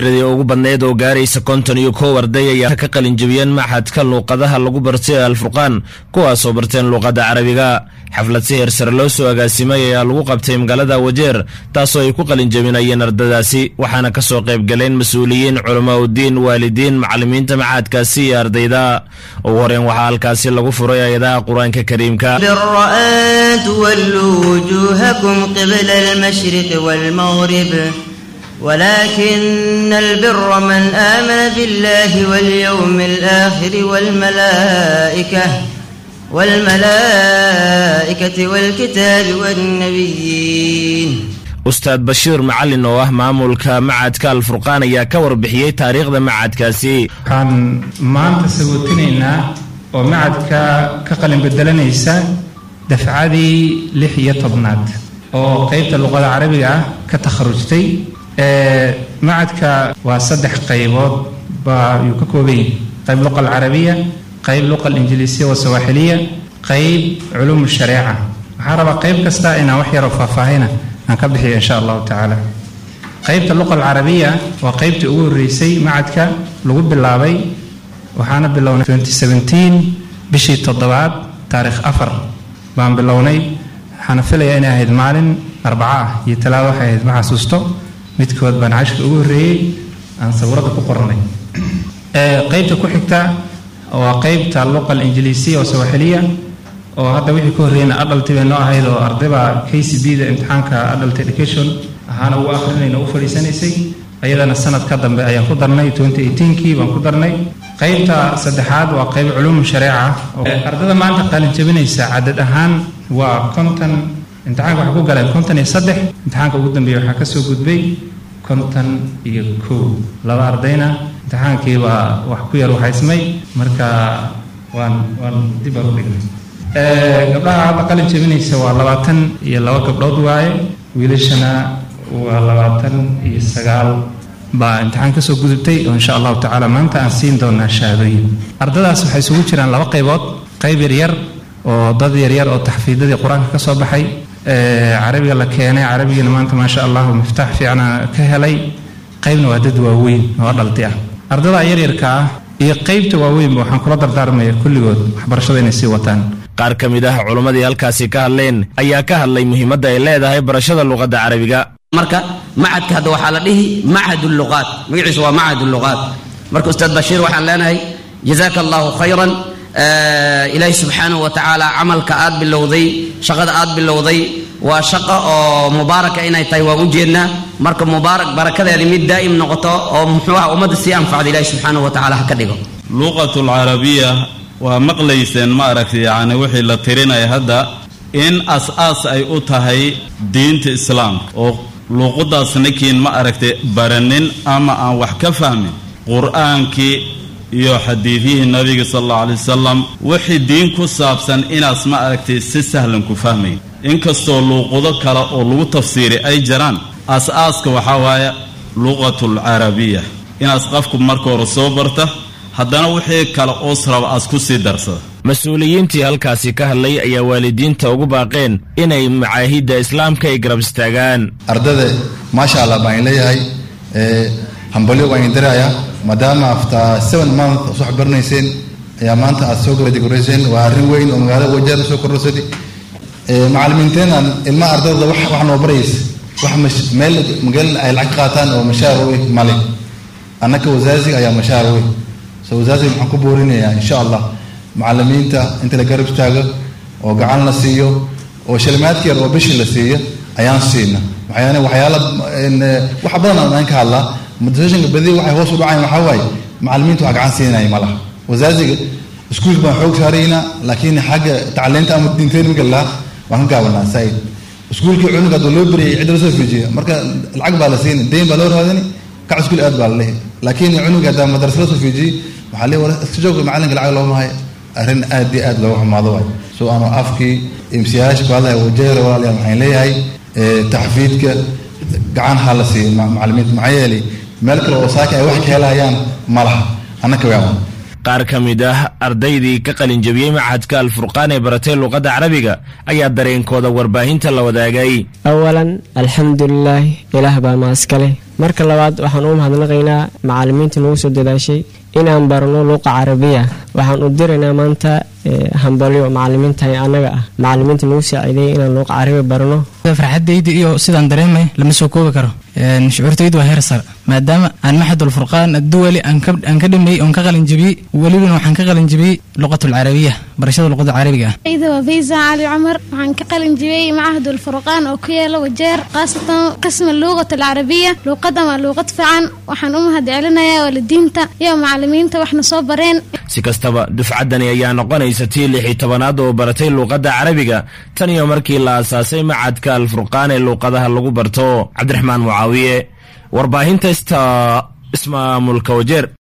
tiradii ugu badneyd oo gaaraysa konton iyo kow arday ayaa ka qalinjabiyeen maxadka luuqadaha lagu bartay ee alfurqaan kuwaasoo barteen luuqadda carabiga xaflad si heer sare loo soo agaasimay ayaa lagu qabtay magaalada wajeer taasoo ay ku qalinjabinayeen ardadaasi waxaana ka soo qayb galeen mas-uuliyiin culamaa udiin waalidiin macallimiinta maxadkaasi iyo ardayda ugu horeen waxaa halkaasi lagu furay ayadaha qur-aanka kariimka ولكن البر من آمن بالله واليوم الآخر والملائكة والملائكة والكتاب والنبيين ustaad bashiir macallin oo ah maamulka macadka alfurqaan ayaa ka warbixiyey taariikhda macadkaasi waxaan maanta sagootinaynaa oo macadka ka qalin bedelanaysa dafcadii lix iyo tobnaad oo qeybta luqada carabiga ah ka takharujtay macadka waa saddex qaybood baa yuu ka kooban yahay qayb luqa alcarabiya qayb luqa alinjiliisiya wasawaaxiliya qayb culuum shareeca waxaan rabaa qayb kasta inaan wax yaroo faahfaahina aan ka bixiyo insha allahu tacaala qaybta luqa alcarabiya waa qaybtii ugu horreysay macadka lagu bilaabay waxaana bilownay bishii toddobaad taarikh afar baan bilownay waxaana filayaa inay ahayd maalin arbaca ah iyo talaada waxay ahayd ma xasuusto midkood baan cashka ugu horreeyey aan sawirada ku qornay qaybta ku xigta waa qaybta luqa alinjiliisiya oo sawaaxiliya oo hadda wixii ka horreeyna adalti bay noo ahayd oo ardaybaa k c b da imtixaanka adult education ahaana ugu akhrinayna u fadhiisanaysay ayadana sanad ka dambe ayaan ku darnay kii baan ku darnay qaybta saddexaad waa qayb culuum shareeca ardada maanta qalin jabinaysa cadad ahaan waa konton imtixaanka waxaa ku galeen konton iyo saddex imtixaanka ugu dambeeya waxaa ka soo gudbay konton iyo kow laba ardayna imtixaankii baa wax ku yar waxaysmay marka waan waan dib aan u dhignay gabdhaha hadda qalin jabinaysa waa labaatan iyo laba gabdhood waaye wiilashana waa labaatan iyo sagaal baa imtixaan ka soo gudubtay oo insha allahu tacaala maanta aan siin doonaa shahaadooyin ardadaas waxay isugu jiraan laba qaybood qayb yaryar oo dad yaryar oo taxfiidadii qur-aanka ka soo baxay carabiga la keenay carabigana maanta maasha allahu miftaax fiicna ka helay qaybna waa dad waaweyn oo dhalti ah ardada yaryarka ah iyo qaybta waaweynba waxaan kula dardaarmaya kulligood waxbarashada inay sii wataan qaar ka mid ah culimmadii halkaasi ka hadleen ayaa ka hadlay muhiimadda ay leedahay barashada luqadda carabiga marka macadka hadda waxaa la dhihi macad luqaat magaciisu waa macad luqaat marka ustaad bashiir waxaan leenahay jazaaka allahu khayran ilaahi subxaanahu wa tacaala camalka aad bilowday shaqada aad bilowday waa shaqo oo mubaaraka inay tahay waan u jeednaa marka mubaarak barakadeedi mid daa'im noqoto oo muxuu ah ummadda sii anfacda ilaahi subxaanahu wa tacaala ha ka dhigo luqatu alcarabiya waa maqlayseen ma aragtay yacni wixii la tirinaya hadda in as-aas ay u tahay diinta islaamka oo luuqadaas ninkiin ma aragtay baranin ama aan wax ka fahmin qur-aankii iyo xadiidihii nabiga sal allau alay wasalam wixii diin ku saabsan inaas ma aragtay si sahlan ku fahmayn inkastoo luuqado kale oo lagu tafsiiri ay jiraan as-aaska waxaa waaye luqatul carabiya inaas qofku marka hore soo barta haddana wixii kale oos raba aas ku sii darsada mas-uuliyiintii halkaasi ka hadlay ayaa waalidiinta ugu baaqeen inay macaahidda islaamka ay garab istaagaan ardada maasha allah baan leeyahay hambalyo waan idiraaya maadaama after seven month soo xbarnayseen ayaa maanta aad soo gabadigureyseen waa arrin weyn oo magaalada wajeer soo kordhasadi macallimiinteenan ilmaha ardayda wax wax noo baraysa wax meel magaal ay lacag qaataan oo mashaar wey male annaka wasaasiga ayaa mashaar wey so wasaasiga maxaan ku boorinayaa insha allah macallimiinta inta la garab istaago oo gacan la siiyo oo shalimaadka yar oo bishii la siiyo ayaan siina waxyaana waxyaala wax badan aan ka hadlaa motivationka badi waxay hoos u dhacayn waxaa waaye macallimiinta wax gacan siinaya ma laha wasaasiga iskuulka baan xoog saaraynaa laakiin xagga tacliinta ama diinteen miga laha waan ka gaabanaa saaid iskuulkii cunuga haduu loo beriyay cidda lasoo fiijiya marka lacag baa la siina deyn baa loo raadini kac iskuul aad baa la leeyahy laakiin cunuga haddaa madarasa lasoo fiijiyey waxaa lee war iska joogka macalinka lacag looma hayo arrin aad iyo aad looga xumaado waay so aanu afkii imsiyaasha ku hadlaya wajeera walaalayaal waxaan leeyahay taxfiidka gacan ha la siiyo macallimiinta maxaa yeelay meel kale oo saaka ay wax ka helayaan ma laha annaka waawan qaar ka mid ah ardaydii ka qalinjabiyey machadka alfurqaan ee baratay luuqadda carabiga ayaa dareenkooda warbaahinta la wadaagay awalan alxamdulilaahi ilaah baa maaskale marka labaad waxaan u mahadnaqaynaa macallimiinta nagu soo dadaashay inaan barno luuqa carabiya waxaan u diraynaa maanta hambalyo macalimiinta annaga ah macalimiinta nagu saaciideeyay inaan luuqa carabi barno farxadayda iyo sidaan dareemay lama soo koobi karo shucuurtaydu waa heer sar maadaama aan maxadul furqaan adduwali aan ka dhameeyey oon ka qalin jabiyey welibana waxaan ka qalin jabiyey luqatulcarabiya barashada luqada carabiga ah ida waa faysa cali cumar waxaan ka qalin jabiyey macahadul furqaan oo ku yaala wajeer khaasatan qisma luuqat alcarabiya luuqadan waa luuqad fiican waxaan u mahad celinayaa waalidiinta iyo macalimiinta waxna soo bareen si kastaba dufcaddani ayaa noqonaysa tii lix iyo tobanaad oo baratay luuqadda carabiga tan iyo markii la aasaasay macadka alfurqaan ee luuqadaha lagu barto cabdiraxmaan mucaawiye warbaahinta ista ismaamulka wajeer